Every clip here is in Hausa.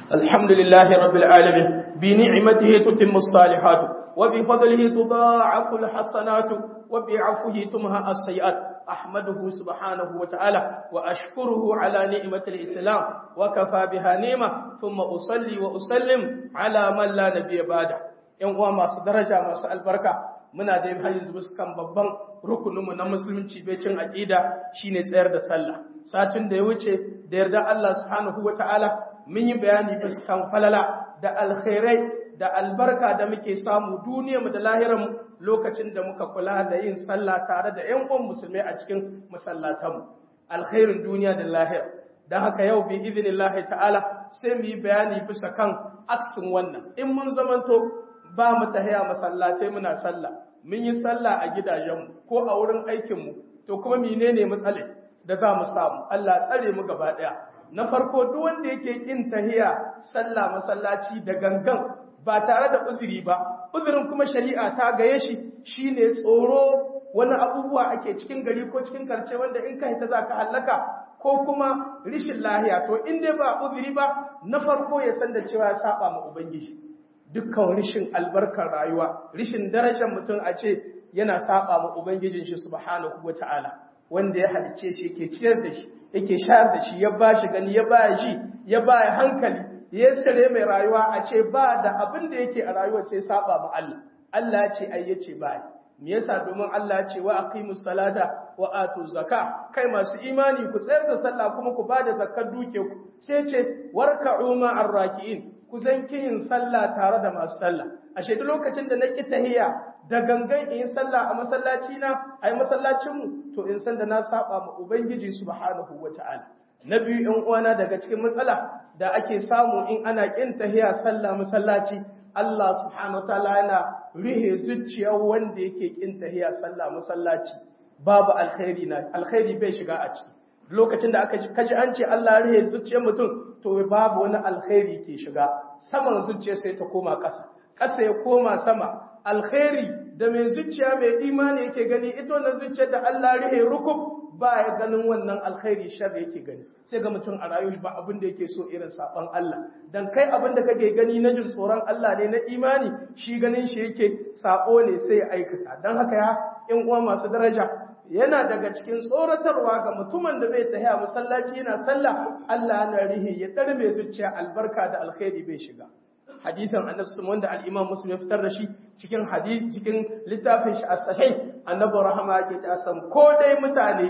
الحمد لله رب العالمين بنعمته تتم الصالحات وبفضله تضاعف الحسنات وبعفوه تمهى السيئات أحمده سبحانه وتعالى وأشكره على نعمة الإسلام وكفى بها نعمة ثم أصلي وأسلم على من لا نبي بعده ‘yan uwa masu daraja masu albarka muna da yin hanyar kan babban rukuninmu na musulunci becin aƙida shine tsayar da sallah satin da ya wuce da yarda Allah subhanahu wa ta'ala mun yi bayani fuskan falala da alkhairai da albarka da muke samu duniyarmu da lahirarmu lokacin da muka kula da yin sallah tare da ‘yan uwan musulmai a cikin masallatanmu alkhairin duniya da lahira don haka yau bi izinillahi ta'ala sai mu yi bayani bisa kan aksin wannan in mun zamanto ba mu tahiya masallatai muna sallah mun yi sallah a gidajenmu ko a wurin aikinmu to kuma menene matsale da za mu samu Allah tsare mu gaba daya na farko duk wanda yake kin tahiya sallah masallaci da gangan ba tare da uzuri ba uzurin kuma shari'a ta gaye shi shine tsoro wani abubuwa ake cikin gari ko cikin karce wanda in ka hita za ka hallaka ko kuma rishin lahiya to in dai ba uzuri ba na farko ya san da cewa ya saba ma ubangiji dukkan rishin albarkar rayuwa rishin darajar mutum a ce yana saba ma ubangijin shi subhanahu wataala wanda ya halicce shi yake ciyar da shi yake shayar da shi ya ba shi gani ya ba shi ya ba hankali ya sare mai rayuwa a ce ba da abin da yake a rayuwa sai saba ma Allah Allah ya ce ai yace ba me yasa domin Allah ya ce wa aqimus salata wa atu zakka kai masu imani ku tsayar da sallah kuma ku bada zakkar duke ku sai ce warka'u ma'ar raki'in ku zan yin sallah tare da masu sallah ashe duk lokacin da na ki tahiya da gangan in sallah a masallaci na ai masallacin mu to in san da na saba ma ubangiji subhanahu wataala na biyu ɗan uwana daga cikin matsala da ake samu in ana kin tahiya sallah masallaci Allah subhanahu wataala yana rihe zuciyar wanda yake kin tahiya sallah masallaci babu alkhairi na alkhairi bai shiga a ciki lokacin da aka kaji an ce Allah rihe zuciyar mutum to babu wani alkhairi ke shiga saman zuciya sai ta koma ƙasa ƙasa ya koma sama alkhairi da mai zuciya mai imani yake gani ita wannan zuciyar da Allah rihe rukub ba ya ganin wannan alkhairi shar yake gani sai ga mutum a rayuwa ba abin da yake so irin saban Allah dan kai abin da kake gani na jin tsoron Allah ne na imani shi ganin shi yake sako ne sai ya aikata dan haka ya in uwa masu daraja yana daga cikin tsoratarwa ga mutumin da zai tahiya masallaci yana sallah Allah na rihi ya darme zuciya albarka da alkhairi bai shiga hadisin annabi sun wanda al-imam muslim ya fitar da shi cikin hadisi cikin littafin shi as-sahih annabi rahama yake ta san ko dai mutane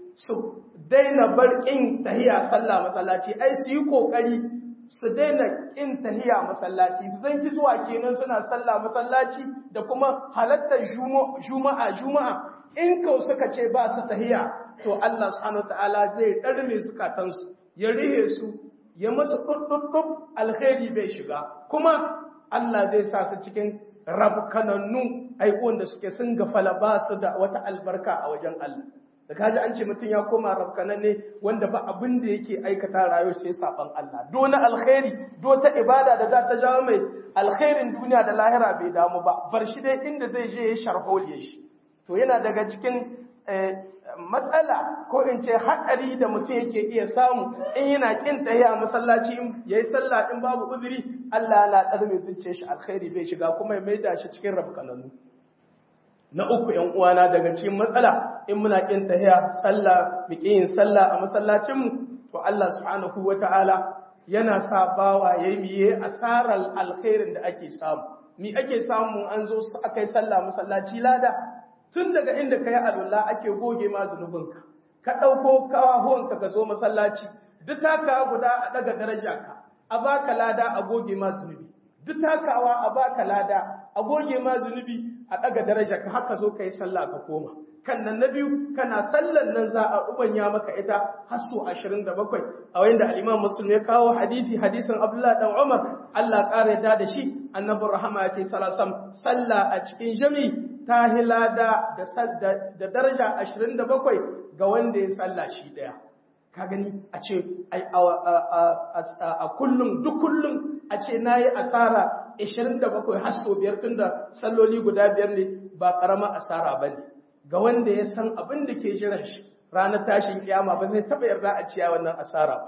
su daina bar kin tahiya sallah masallaci ai su yi kokari su daina kin tahiya masallaci su zanki zuwa kenan suna sallah masallaci da kuma halattar juma'a juma'a in kau suka ce ba su tahiya to Allah subhanahu wataala zai darme zukatansu ya rihe su ya masu ɗuɗɗuɗɗuɗ alkhairi bai shiga kuma Allah zai sa su cikin rabkanannu aikon da suke sun gafala ba su da wata albarka a wajen Allah da kaji an ce mutum ya koma rabkanan ne wanda ba abin da yake aikata rayuwa sai saban Allah do na alkhairi do ta ibada da za ta jawo mai alkhairin duniya da lahira bai damu ba bar shi dai inda zai je ya sharholiye shi to yana daga cikin matsala ko in ce haɗari da mutum yake iya samu in yana kin tsaye a masallaci ya yi sallah in babu uzuri Allah na ɗar mai zuciya shi alkhairi bai shiga kuma ya maida shi cikin rafkananu na uku ‘yan uwana daga cikin matsala in muna kin tahiya sallah mu yin sallah a masallacinmu to Allah subhanahu wa ta'ala yana sa bawa ya yi asarar alkhairin da ake samu ni ake samu an zo aka yi sallah masallaci lada tun daga inda ka yi alwala ake goge ma zunubinka ka ɗauko kawahuwanka ka zo masallaci duk takawa guda a ɗaga daraja ka a baka lada a goge ma zunubi duk takawa a baka lada a goge ma zunubi a ɗaga daraja ka haka zo ka yi sallah ka koma kan nan na biyu kana sallan nan za a ubanya maka ita har so 27 a wayin da al-Imam Muslim ya kawo hadisi hadisin Abdullah dan Umar Allah ƙara da da shi annabi rahama ya ce sallallahu sallah a cikin jami'i ta hilada da daraja 27 ga wanda ya salla shi daya ka gani a ce a kullum duk kullum a ce nayi asara 27 har so biyar tunda salloli guda biyar ne ba karama asara bane ga wanda ya san abin da ke jiran shi ranar tashin kiyama ba zai taba yarda a ciya wannan asara ba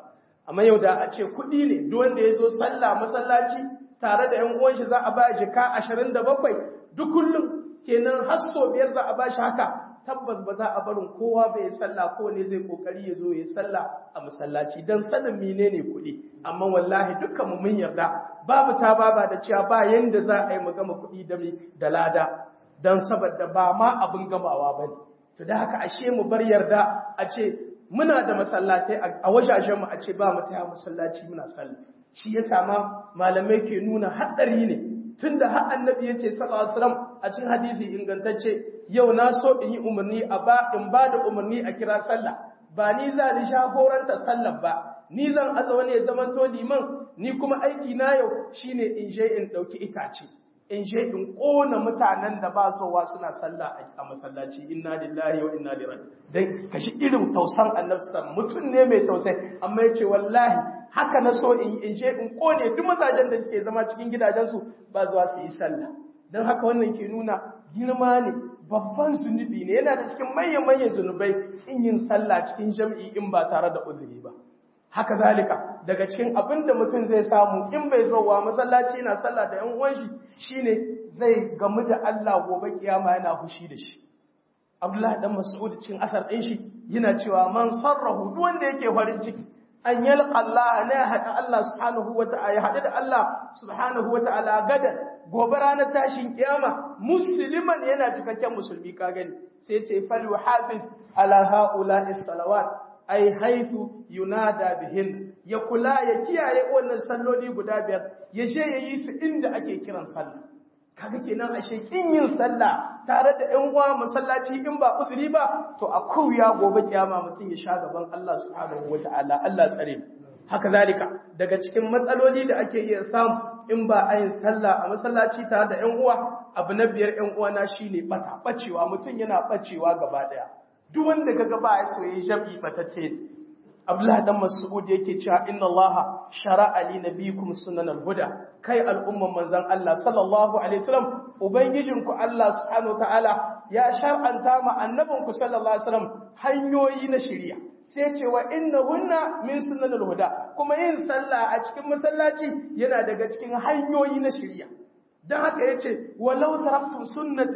amma yau da a ce kuɗi ne duk wanda ya zo sallah masallaci tare da ƴan uwan shi za a ba jika ashirin da bakwai duk kullum kenan har so biyar za a ba shi haka tabbas ba za a barin kowa bai yi sallah ko ne zai kokari ya zo ya yi sallah a masallaci dan sanin menene kuɗi amma wallahi dukkan mu mun yarda babu ta baba da cewa ba yanda za a yi mu gama kuɗi da da lada dan saboda ba ma abin gamawa bane to da haka ashe mu bar yarda a ce muna da masallatai a wajajen mu a ce ba mu taya masallaci muna sallah shi ya sama malamai ke nuna haɗari ne tunda har annabi ya ce sallallahu alaihi wasallam a cikin hadisi ingantacce yau na so in yi umarni a ba in ba da umarni a kira sallah ba ni za ni shagoranta sallah ba ni zan aza wani ya zama to liman ni kuma aiki na yau shine in je in dauki itace in je in kona mutanen da ba sowa suna sallah a masallaci inna lillahi wa inna ilaihi raji'un dan kashi irin tausan annabi sallallahu mutum ne mai tausayi amma yace wallahi haka na so in in je in kone duk mazajen da suke zama cikin gidajensu ba zuwa su yi sallah don haka wannan ke nuna girma ne babban zunubi ne yana da cikin manyan manyan zunubai in yin sallah cikin jam'i in ba tare da uzuri ba haka zalika daga cikin abin da mutum zai samu in bai zowa masallaci yana sallah da yan uwan shi shine zai gamu da Allah gobe kiyama yana fushi da shi Abdullah dan Mas'ud cikin asar din shi yana cewa man sarrahu duk wanda yake farin ciki an yalqa Allah ne hada Allah subhanahu wata'ala ya hada da Allah subhanahu wata'ala gadan gobe ranar tashin kiyama musliman yana cikakken musulmi ka gani sai ce fal hafiz ala haula'i salawat ai haitu yunada bihin ya kula ya kiyaye wannan salloli guda biyar ya je ya yi su inda ake kiran sallah kaga kenan ashe kin yin sallah tare da ƴan uwa masallaci in ba uzuri ba to a kuya gobe kiyama mutum ya sha gaban Allah subhanahu wataala Allah tsare haka zalika daga cikin matsaloli da ake iya samu in ba a yin sallah a masallaci tare da ƴan uwa abu na biyar ƴan uwa na shine bata bacewa mutum yana bacewa gaba daya duk wanda kaga ba ya soye jam'i batacce Abdullah dan Mas'ud yake cewa inna Allah shara'a li nabiyikum sunanal huda kai al'umman manzon Allah sallallahu alaihi wasallam ubangijinku Allah subhanahu wataala ya shar'anta ma annabinku sallallahu alaihi wasallam hanyoyi na shari'a sai ce wa innahunna min sunanal huda kuma yin sallah a cikin masallaci yana daga cikin hanyoyi na shari'a dan haka yace walau taraktum sunnata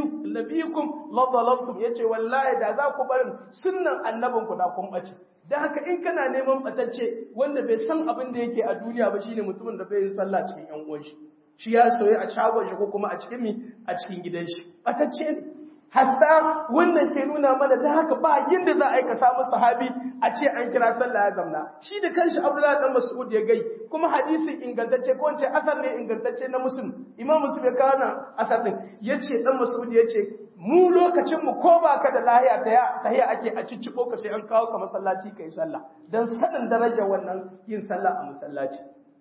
nabiyikum la dalaltum yace wallahi da za ku barin sunnan annabinku da kun bace da haka in kana neman batacce wanda bai san abin da yake a duniya ba shine mutumin da bai yin sallah cikin yan uwan shi shi ya soyi a shagon shi ko kuma a cikin mi a cikin gidan shi batacce ne hatta wannan ke nuna mana da haka ba yinda za a yi ka samu sahabi a ce an kira sallah ya zamna shi da kanshi Abdullahi dan Mas'ud ya gai kuma hadisin ingantacce ko wance asar ne ingantacce na Muslim Imam Muslim ya kawo nan asar din yace dan Mas'ud yace mu lokacin mu ko ba ka da lahiya ta tahiya ake a cicciko ka sai an kawo ka masallaci kai sallah dan sanin darajar wannan yin sallah a masallaci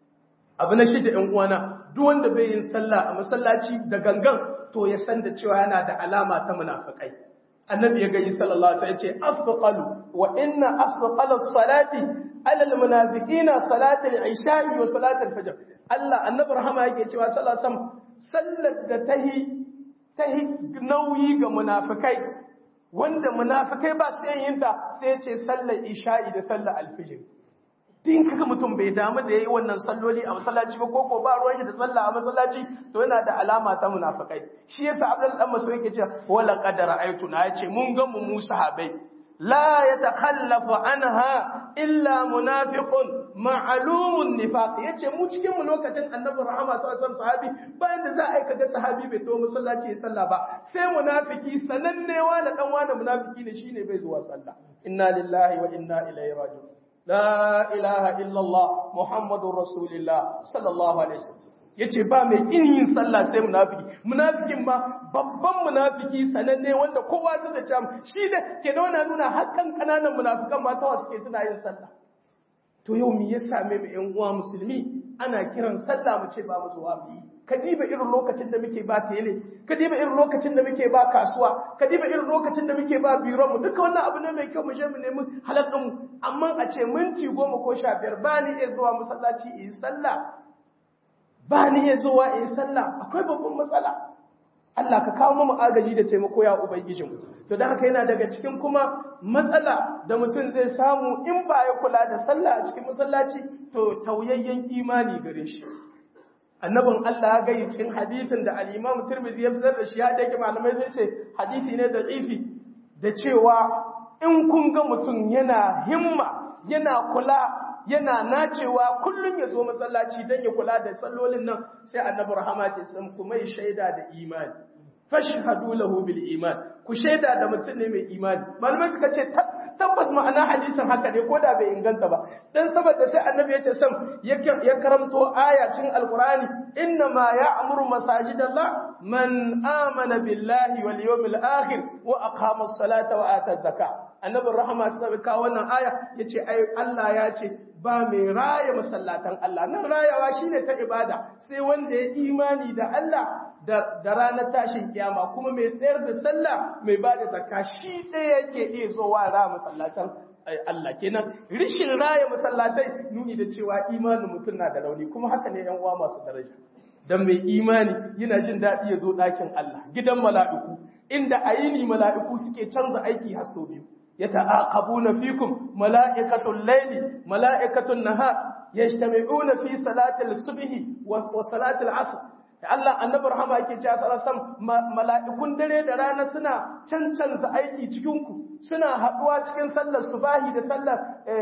abu na shida ɗan uwana duk wanda bai yin sallah a masallaci da gangan to ya san da cewa yana da alama ta munafikai annabi ya gani sallallahu alaihi wasallam ya ce afqalu wa inna afqala salati ala almunafiqina salati al-isha'i wa salati al-fajr Allah annabi rahama yake cewa sallallahu alaihi wasallam sallar da tahi tahi nauyi ga munafikai wanda munafikai ba su yin ta sai ya ce sallar isha'i da sallar al-fajr din kaga mutum bai damu da yayi wannan salloli a masallaci ba koko ba ruwan shi da sallah a masallaci to yana da alama ta munafikai shi yasa Abdul dan Mas'ud yake cewa wala qadara aytuna yace mun ga mu mu sahabbai la yatakhallafu anha illa munafiqun ma'lumun nifaq yace mu cikin mu lokacin Annabi Rahama sallallahu alaihi sahabi bayan da za a yi kaga sahabi bai to masallaci ya sallah ba sai munafiki sanannewa da dan wani munafiki ne shine bai zuwa sallah inna lillahi wa inna ilaihi raji'un La ilaha illallah Muhammadun Rasulullah sallallahu Alaihi wasallam yace ba mai kin yin sallah sai munafiki munafikin ma babban munafiki sananne wanda kowa zai da cewa shi da ke da wannan nuna hakan kananan munafikan ma ta suke suna yin sallah to yau me ya same mu ƴan uwa musulmi ana kiran sallah mu ce ba mu zuwa mu yi ka diba irin lokacin da muke ba tele ka diba irin lokacin da muke ba kasuwa ka diba irin lokacin da muke ba biron mu duka wannan abu ne mai kyau mu je mu nemi halal din amma a ce minti goma ko sha biyar ba ni iya zuwa masallaci in sallah ba ni iya zuwa in sallah akwai babban matsala Allah ka kawo mu agaji da taimako ya ubangijin to dan haka yana daga cikin kuma matsala da mutum zai samu in ba ya kula da sallah a cikin masallaci to tauyayyen imani gare shi annabin Allah ya gaya cikin hadisin da al-Imam Tirmidhi ya fitar da shi ya dake malamai sun ce hadisi ne da ifi da cewa in kun ga mutum yana himma yana kula yana nacewa kullum ya zo masallaci don ya kula da sallolin nan sai annabi rahama ce sun kuma yi shaida da imani fashhadu lahu bil iman ku shaida da mutum ne mai imani malamai suka ce tabbas ma'ana hadisin haka ne ko da bai inganta ba dan saboda sai annabi ya ce sam ya karamto ayacin alqur'ani inna ma ya'muru masajidallah man amana billahi wal yawmil akhir wa aqama as-salata wa ata zakah annabin rahama sai kawo wannan aya yace ai Allah ya ce ba mai raya masallatan Allah nan rayawa shine ta ibada sai wanda ya imani da Allah da ranar tashin kiyama kuma mai tsayar da sallah mai ba da zakka shi ɗaya yake iya zowa ra masallatan Allah kenan rishin raya masallatai nuni da cewa imanin mutum na da rauni kuma haka ne yan uwa masu daraja dan mai imani yana jin daɗi ya zo ɗakin Allah gidan mala'iku inda ayini mala'iku suke canza aiki har sau biyu يتعاقبون فيكم ملائكة الليل ملائكة النهار يجتمعون في صلاة الصبح وصلاة العصر Allah annabi rahama yake cewa sallallahu mala'ikun dare da rana suna cancanza aiki cikin ku suna haduwa cikin sallar subahi da sallar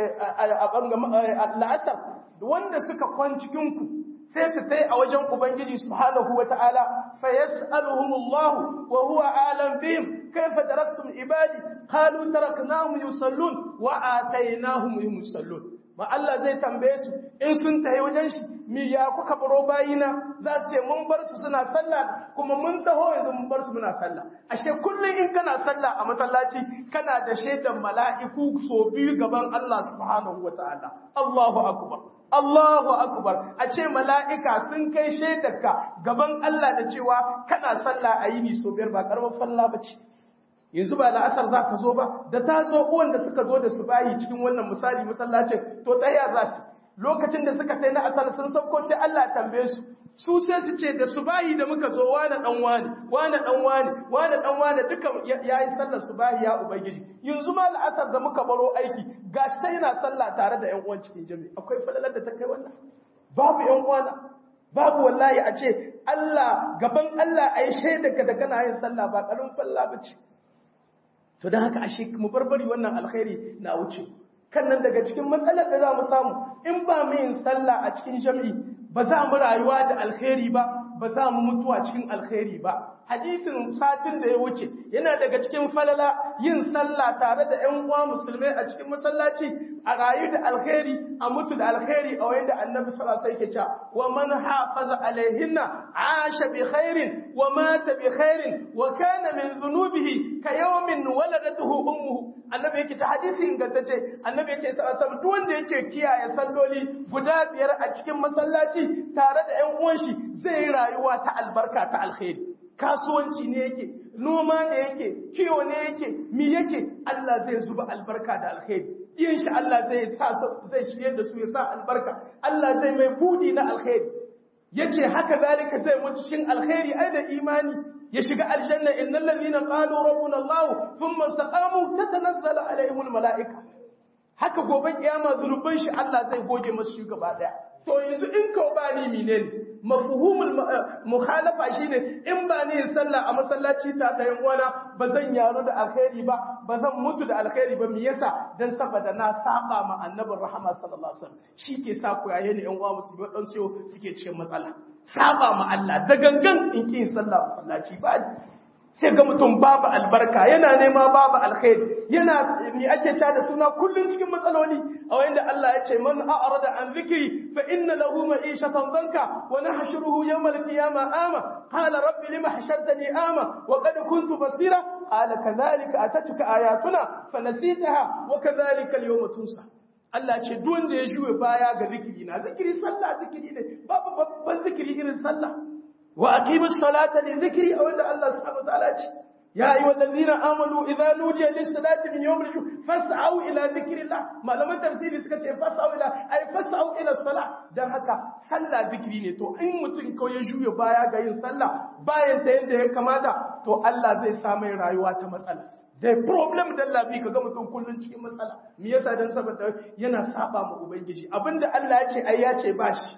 al'asar wanda suka kwan cikin ku sai su tai a wajen ubangiji subhanahu wataala fa yas'aluhumullahu wa huwa alam bihim kayfa taraktum ibadi qalu taraknahum yusallun wa atainahum yusallun ma Allah zai tambaye su in sun tayi wajen shi mi ya kuka baro bayina za su ce mun bar su suna sallah kuma mun taho yanzu mun bar su muna sallah ashe kullum in kana sallah a masallaci kana da shaidan mala'iku so biyu gaban Allah subhanahu wataala Allahu akbar Allahu akbar a ce mala'ika sun kai shaidarka gaban Allah da cewa kana sallah a yini so biyar ba karamar falla bace yanzu ba la'asar za ka zo ba da ta zo uwan da suka zo da su bayi cikin wannan misali masallacin to tsaya za su lokacin da suka sai na asar sun sauko sai Allah ya tambaye su su sai su ce da su bayi da muka zo wani dan wani wani dan wani wani dan wani duka yayi sallar su bayi ya ubangiji yanzu ma la'asar da muka baro aiki gashi sai yana sallah tare da ƴan uwan cikin jami'i akwai falalar da ta kai wannan babu ƴan uwana babu wallahi a ce Allah gaban Allah ayi shaidar da kana yin sallah ba karin falla bace to don haka ashe mu barbari wannan alkhairi na wuce kan nan daga cikin matsalar da za mu samu in ba mu yin sallah a cikin jami'i ba za mu rayuwa da alkhairi ba ba za mu mutuwa cikin alkhairi ba hadisin satin da ya wuce yana daga cikin falala yin sallah tare da ƴan uwa musulmai a cikin masallaci a rayu da alkhairi a mutu da alkhairi a wanda annabi sallallahu alaihi wasallam yake cewa wa man hafaza alaihinna asha bi khairin wa mata bi khairin wa kana min dhunubihi ka yawmin waladatuhu ummuhu annabi yake ta hadisi ingantacce annabi yake sallallahu alaihi wasallam duk wanda yake kiyaye salloli guda biyar a cikin masallaci tare da ƴan uwan shi zai yi rayuwa ta albarka ta alkhairi kasuwanci ne yake noma ne yake kiwo ne yake mi yake Allah zai zuba albarka da alkhairi yin shi Allah zai sa zai shirye da su ya sa albarka Allah zai mai budi na alkhairi yace haka zalika zai mutu shin alkhairi ai da imani ya shiga aljanna innal ladina qalu rabbuna Allah thumma istaqamu tatanazzalu alaihimul malaika haka gobe kiyama zunuban shi Allah zai goge masu shi gaba daya to yanzu in ka ba ni menene mafhumul mukhalafa shine in ba ni sallah a masallaci ta da yan uwana ba zan yaro da alkhairi ba ba zan mutu da alkhairi ba me yasa dan saboda na saba ma annabin rahama sallallahu alaihi wasallam shi ke sa ku yaye ni yan uwa musu dan siyo suke cikin matsala saba ma Allah da gangan in kin sallah masallaci ba sai ga mutum babu albarka yana nema babu alkhairi yana mi ake ta da suna kullun cikin matsaloli a wanda Allah ya ce man a'rada an zikri fa inna lahu ma'ishatan danka wa nahshuruhu yawm al-qiyamah ama qala rabbi lima hashartani ama wa qad kuntu basira qala kadhalika atatuka ayatuna fanasitaha wa kadhalika al-yawma tunsa Allah ce duk wanda ya juye baya ga zikiri na zikiri sallah zikiri ne babu babban zikiri irin sallah wa aqimus salata li dhikri a wanda Allah subhanahu wataala ce يا أيها الذين آمنوا إذا نودي للصلاة من يوم الجمعة فاسعوا إلى ذكر الله ما لم تفسير سكت فاسعوا إلى أي فاسعوا إلى الصلاة dan haka sallah zikiri ne to in mutum ko ya juya baya ga yin sallah bayan ta yadda ya kamata to Allah zai sa mai rayuwa ta matsala da problem da lafi ka ga mutum kullun cikin matsala me yasa dan saboda yana saba ma ubangiji abinda Allah ya ce ai ya ce bashi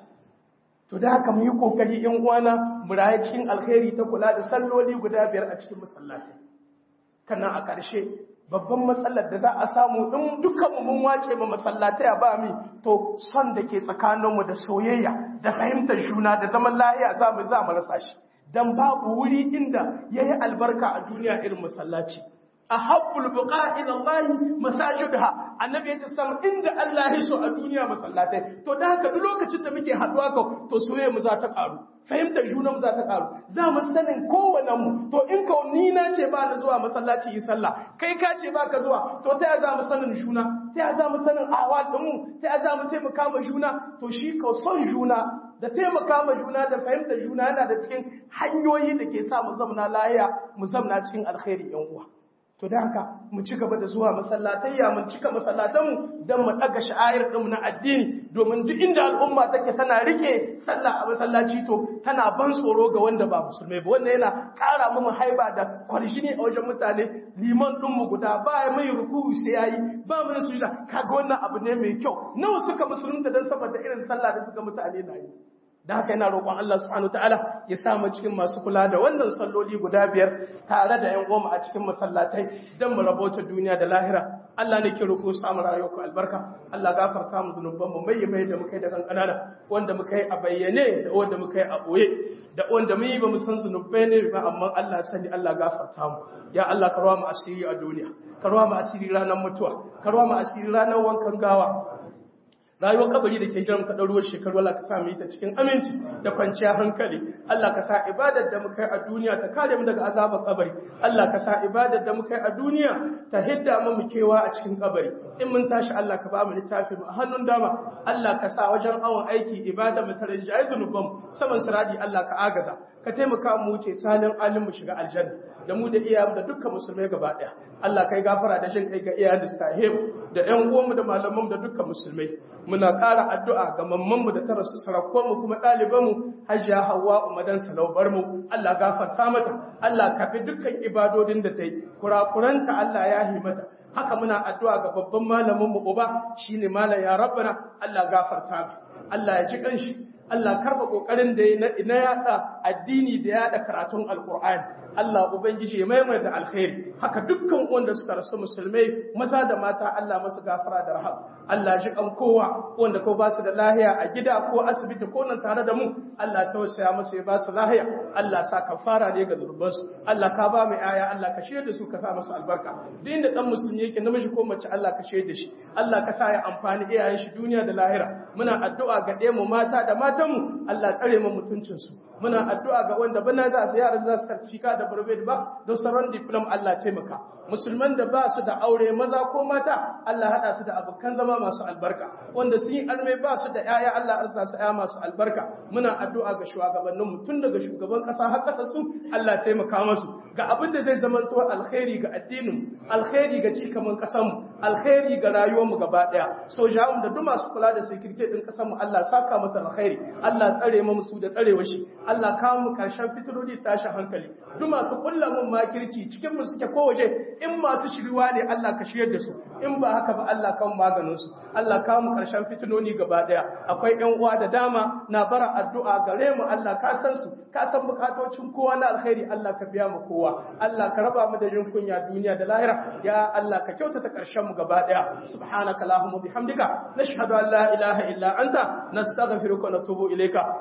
to da haka mu yi kokari in uwana mu raye cikin alkhairi ta kula da salloli guda biyar a cikin masallaci kana a ƙarshe babban matsalar da za a samu in dukkanmu mun wace ma masallatai a ba mi to son da ke tsakaninmu da soyayya da fahimtar juna da zaman lahiya za mu za mu rasa shi dan babu wuri inda yayi albarka a duniya irin masallaci ahabbul buqa ila Allah masajidha annabi ya ce sam inda Allah ya so a duniya masallatai to da haka duk lokacin da muke haduwa ka to soyayya mu za ta karu fahimtar juna mu za ta karu za mu sanin kowanne mu to in ka ni na ce ba na zuwa masallaci yi sallah kai ka ce ba ka zuwa to ta ya za mu sanin juna ta ya za mu sanin awal din mu ta ya za mu taimaka ma juna to shi ka son juna da taimaka ma juna da fahimtar juna yana da cikin hanyoyi da ke sa mu zamna lahiya mu zamna cikin alkhairi yan uwa to da haka mu ci gaba da zuwa masallatayya mun cika masallatanmu don mu ɗaga sha'ayar ɗinmu na addini domin duk inda al'umma take tana rike sallah a masallaci to tana ban tsoro ga wanda ba musulmai ba wanda yana ƙara mu haiba da kwarshini a wajen mutane liman ɗinmu guda ba ya mai ruku'u sai yayi ba mu sujuda kaga wannan abu ne mai kyau nawa suka musulunta dan saboda irin sallah da suka mutane na yi da haka yana roƙon Allah subhanahu ta'ala ya sa mu cikin masu kula da wannan salloli guda biyar tare da ƴan goma a cikin masallatai don mu rabota duniya da lahira Allah ne ke roƙo samu rayuwarku albarka Allah gafarta mu zunuban mu mai mai da muka yi da kankanana wanda muka yi a bayyane da wanda muka yi a boye da wanda mun yi ba mu san zunubai ne ba amma Allah sani Allah gafarta mu ya Allah ka rawa mu asiri a duniya ka rawa mu asiri ranar mutuwa ka rawa mu asiri ranar wankan gawa rayuwar kabari da ke jiran ta ɗaruwar shekaru Allah ka sa mu yi ta cikin aminci da kwanciya hankali Allah ka sa ibadar da muka yi a duniya ta kare mu daga azabar kabari Allah ka sa ibadar da muka yi a duniya ta hidda mu kewa a cikin kabari in mun tashi Allah ka ba mu littafi mu a hannun dama Allah ka sa wajen awon aiki ibada mu ta rinjaye zunuban saman siradi Allah ka agaza ka taimaka mu wuce salin alim mu shiga aljanna da mu da iyayen da dukkan musulmai gaba daya Allah kai gafara da jin kai ga iyayen da suka haihu da ƴan uwanmu da malamanmu da dukkan musulmai muna ƙara addu'a ga mammanmu da ta rasu sarakonmu kuma ɗalibanmu hajiya hawa umadan salaubar mu Allah gafarta mata Allah kafi dukkan ibadodin da ta yi kurakuranta Allah ya yi mata haka muna addu'a ga babban malamin mu uba shine malam ya rabbana Allah gafarta mu Allah ya ji kanshi Allah karba kokarin da na yada addini da yada karatun alqur'ani Allah ubangiji ya maimaita alkhairi haka dukkan wanda suka rasu musulmai maza da mata Allah masu gafara da rahab Allah ji kan kowa wanda ko ba su da lahiya a gida ko asibiti ko nan tare da mu Allah tausaya musu ya ba su lahiya Allah sa kafara ne ga zurbansu Allah ka ba mu aya Allah ka shirye da su ka sa musu albarka duk inda dan musulmi yake namiji ko mace Allah ka shirye da shi Allah ka sa ya amfani iyayen shi duniya da lahira muna addu'a ga ɗayan mu mata da matanmu Allah tsare mu mutuncinsu muna addu'a ga wanda bana za su yara za su certificate da barbe ba don sauran diplom Allah taimaka musulman da ba su da aure maza ko mata Allah hada su da abokan zama masu albarka wanda sun yi arme ba su da yaya Allah arsa su yaya masu albarka muna addu'a ga shugabannin mu tun daga shugaban kasa har kasa su Allah taimaka musu ga abin da zai zamanto alkhairi ga addinin alkhairi ga cikaman kasan mu alkhairi ga rayuwar mu gaba daya sojawan da duk masu kula da security din kasan mu Allah saka masa alkhairi Allah tsare mu musu da tsarewa shi Allah kawo mu karshen fitirodi tashi hankali duk masu kulla mun makirci cikin mu suke ko waje in masu shiriwa ne Allah ka shiryar da su in ba haka ba Allah kan maganin su Allah kawo mu karshen fitinoni gaba daya akwai ƴan uwa da dama na bara addu'a gare mu Allah ka san su ka san bukatocin kowa na alkhairi Allah ka biya mu kowa Allah ka raba mu da jin kunya duniya da lahira ya Allah ka kyautata karshen mu gaba daya subhanaka allahumma bihamdika nashhadu an la ilaha illa anta nastaghfiruka wa natubu ilayka